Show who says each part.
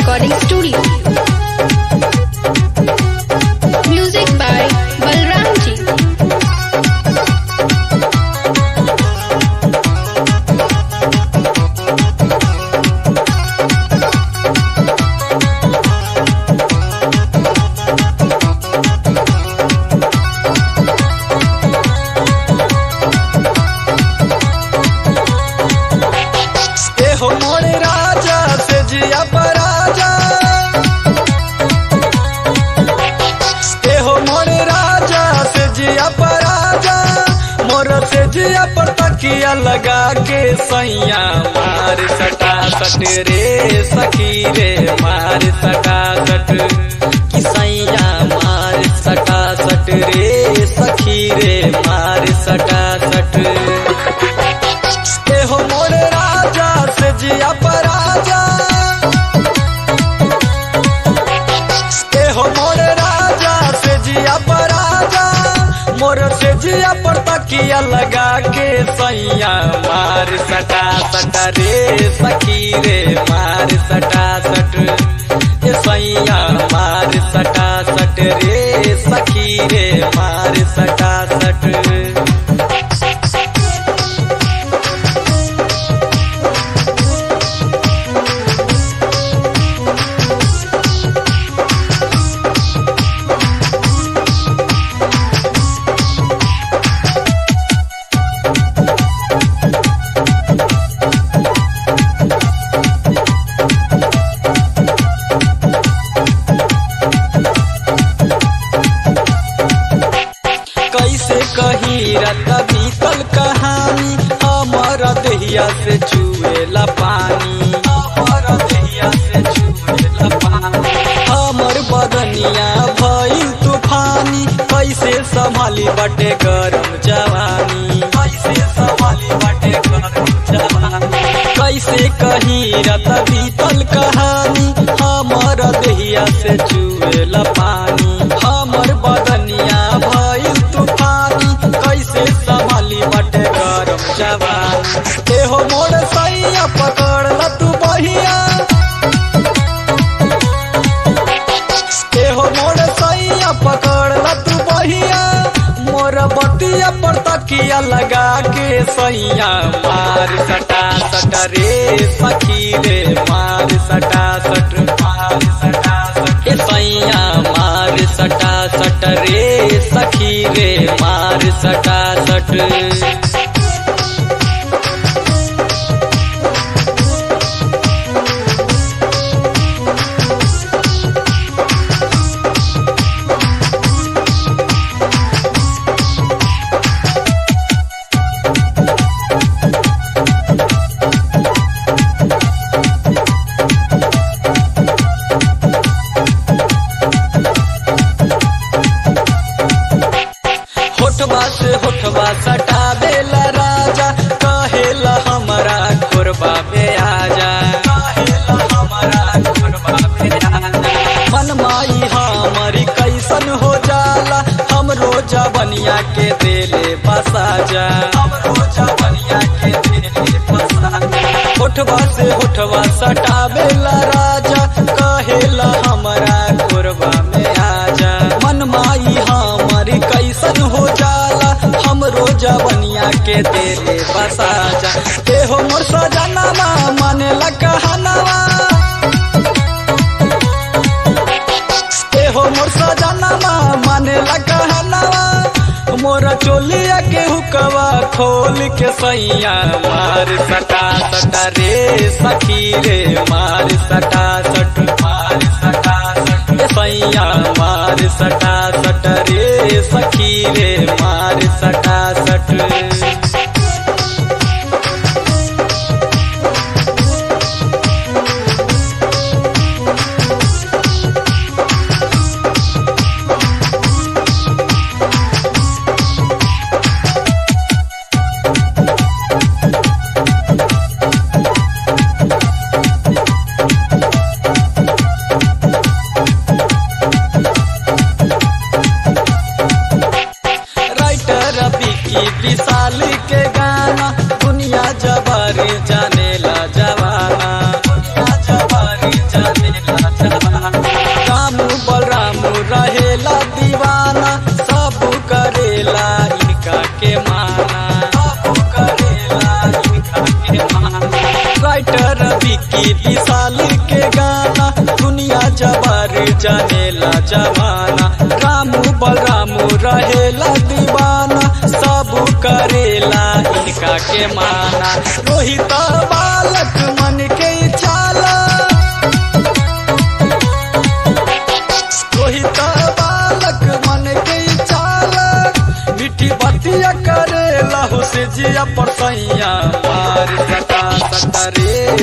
Speaker 1: Recording Studio. Music by Balram Ji.
Speaker 2: ए हो मोरे राजा से जिया पराजा ए हो मोरे राजा से जिया पराजा मोर से जिया पर तकिया लगा के सैया मार सटा सट रे सखी रे मार सटा सट कि सैया मार सटा सट रे सखी रे मार सटा सट ए हो मोरे राजा से जिया पराजा ए हो मोरे राजा से जिया पराजा मोर से जिया पर तकिया लगा के सैया मार सटा सटा रे सखी रे मार सटा सट ए सैया मार सटा सट रे सखी रे मार सटा सट कैसे कही रत बीतल कहानी हमर दहिया से चुएला पानी हमर दहिया से चुएला पानी हमर बदनिया भइल तूफानी कैसे संभाली बटे गरम जवानी कैसे संभाली बटे गरम जवानी कैसे कही रत बीतल कहानी हमर दहिया से चुएला पानी हमर बदनिया भइल तूफानी कैसे संभाली बटे गरम जवानी एहो मोर सैया पकड़ ल तू बहिया एहो मोर सैया पकड़ ल तू बहिया मोर बतिया पर तकिया लगा के सैया मार सटा सटा रे सखी रे मार सटा सट मार सटा सट ए सैया मार सटा सट रे सखी रे मार सटा सट होठवा से होठवा सटा देला राजा कहेला हमारा खुरबा में आजा कहेला हमारा खुरबा में आजा मन माई हमारी कैसन हो जाला हम रोजा बनिया के देले बसा जा हम रोजा बनिया के देले बसा जा होठवा से होठवा सटा बेला राजा कहेला हमारा खुरबा में आजा मन माई हमारी कैसन हो जाला हम रोजा बनिया के तेरे बसा जा ए हो मोर सजनावा माने कहनावा ए हो मोर सजनावा माने कहनावा मोरा चोलिया के हुकवा खोल के सैया मार सटा सटा रे सखी रे मार सटा सट मार सटा सट ए सैया मार सटा सट रे सखी रे मार सटा सट राइटर विकी विशाल के गाना दुनिया जबार जानेला जमाना रामू बलरामू रहेला दीवाना सब करेला इनका के माना रोहित बालक मन के छाला रोहित बालक मन के छाला मिठी बतिया करेला हो से जिया पर सैया मार सटा सटा रे